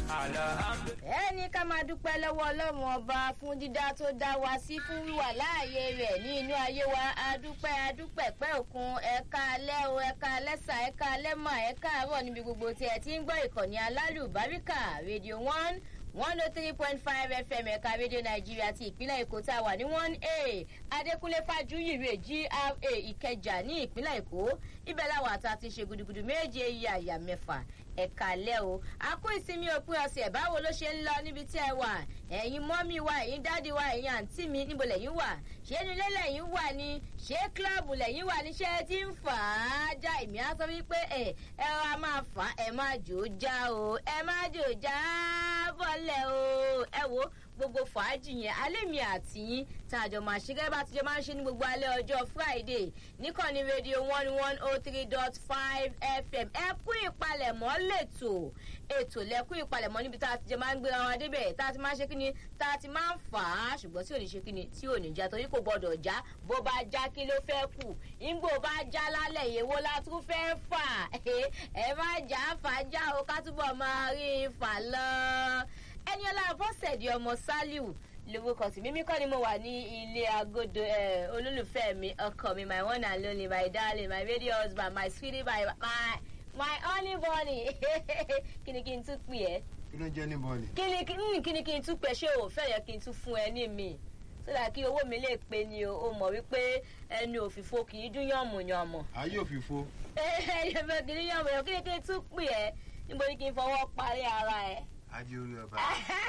ẹni ká máa dúpẹ́ lọ́wọ́ ọlọ́run ọba fún dídá tó dá wa sí fún wíwà láàyè rẹ̀ ní inú ayé wa adúpẹ́ adúpẹ́ pẹ́ òkun ẹ̀ka alẹ́ o ẹ̀ka alẹ́sà ẹ̀ka alẹ́mà ẹ̀ka àárọ̀ níbi gbogbo tí ẹ ti ń gbọ́ ìkànnì alálùbáríkà rédíò one one oh three point five fm ẹ̀ka rédíò nàìjíríà ti ìpínlẹ̀ èkó tá a wà ní one a adékúnlé fájúyìrè gra ìkẹjà ní ìpínlẹ̀ èkó ibẹ̀ làwọn àtà ti ṣe gudugudu méje iye àyà mẹ́fà ẹ̀ka lẹ́ o a kó ìsinmi òpin ọ̀sẹ̀ báwo ló ṣe ń lọ níbi tí ẹ wà ẹ̀yin mọ́mí wa ẹ̀yin dádì wa ẹ̀yin àǹtí mi níbo lẹ́yìn wà ṣé nílé lẹ́yìn wà ní ṣé kílọ̀bù lẹ́yìn wà ní ṣé tí ń fà á já èmi á sọ wípé ẹ ẹ ra máa fà á ẹ má jò ó já o ẹ má jò ó já bọ́lẹ̀ o ẹ wo gbogbo fàájì yẹn alẹ́ mi àti yín tá a jọ máa ṣe gẹ́gẹ́ bá ti jọ máa ń ṣe ní gbogbo alẹ́ ọjọ́ friday níkànnì rédíò one one oh three dot five fm ẹ kú ìpalẹ̀mọ́ lẹ́tọ̀ ètò lẹ́kú ìpalẹ̀mọ́ níbi tá a ti jọ máa ń gbéra wọn débẹ̀ tá a ti máa ń ṣe kíni tá a ti máa ń fà á ṣùgbọ́n tí ò ní ṣe kíni tí ò ní já torí kò gbọ́dọ̀ já bó bá já kí ló fẹ́ kù ìgbò bá já lálẹ́ yèwo la tún fẹ́ fà ẹ má já fà já o ká túbọ̀ máa rí i fà lọ ẹniọlá bọ́sẹ̀dì ọmọ saliu lórúkọ sí mímí kọ́ ni mo wà ní ilé agodo olólùfẹ́ mi ọkọ mi my one and only my darling my radio husband my sweetie my my my honey bunny kí ni kí n tún pè ẹ́. kí ló jẹ́ ní bọ́ọ̀lì. kí ni kí ni kí n tún pè ṣé o fẹ́ yẹ kí n tún fún ẹ ní mi sódà kí owó mi lè pe ni o o mọ̀ wípé ẹnu òfìfo kì í dún yànmùyànmù. ayé òfìfo. ẹ ẹ fẹ́ kì í dún yànmùyànmù kí ni kí n tún pè ẹ́ níbo ni kí n fọwọ́ parí ara ẹ̀ ajé orí ọba.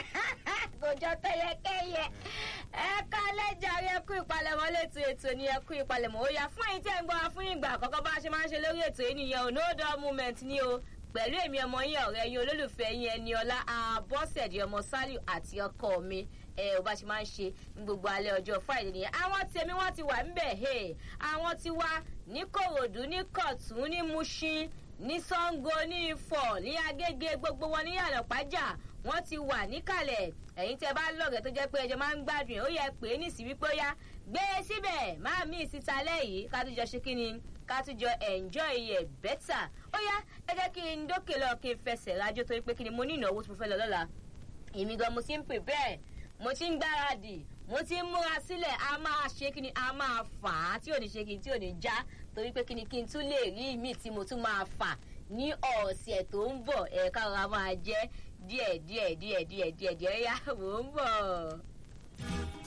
kò jọ tẹyẹkẹyẹ ẹ ká lẹjàre ẹkú ìpalẹmọ létò ètò ní ẹkú ìpalẹmọ ó yá fún ẹyin tí ẹ ń gbọ́ wa fún ìgbà àkọ́kọ́ bá a ṣe máa ń ṣe lórí ètò yìí nìyẹn ò no dull moment ni o pẹ̀lú èmi ọmọ yín ọ̀rẹ́ yín olólùfẹ́ yín ẹni ọlá àbọ̀sẹ̀dì ọmọ sálíù àti ọkọ mi ẹ ò bá ṣe máa ń ṣe ní gbogbo alẹ́ ọjọ́ friday nìyẹn àwọn tèmi wọ́n ti wà ńbẹ̀ hey àwọn ti wá ní kòròdú ní kọ̀tún ní mushin ní sango ní ifọ̀ ní agége gbogbo wọn ní ànàpájà wọ́n ti wà níkàlẹ̀ ẹ̀yin tẹ́ bá lọ́gẹ̀ẹ́ tó jẹ́ pé ẹjọ́ máa ń gbádùn ẹ̀ ó yẹ pé nísì wípé ó yá gbé e síbẹ̀ máa mí ìsíta lẹ́yìn ká tún jọ ṣe kí ni ká tún jọ enjoy ẹ̀ bẹ́tà ó yá ẹ jẹ́ kí n dókè lọ kí n fẹsẹ̀ rájò torí pé kí ni mo ní ìnáwó tí mo fẹ́ lọ lọ́la èmi gan mo ti ń pè bẹ́ẹ̀ mo ti ń gbáradì mo ti ń múra sílẹ̀ a máa ṣe kí ni a máa fà á tí ò ní ṣe kí ni tí ò ní já torí pé kí ni kí n tún lè rí mi tí mo tún máa fà ní ọ̀sẹ̀ tó ń bọ̀ ẹ̀ka ọ̀rọ̀ máa jẹ́ díẹ̀ díẹ̀ díẹ̀ díẹ̀ díẹ̀ díẹ̀ yá mò ń bọ̀.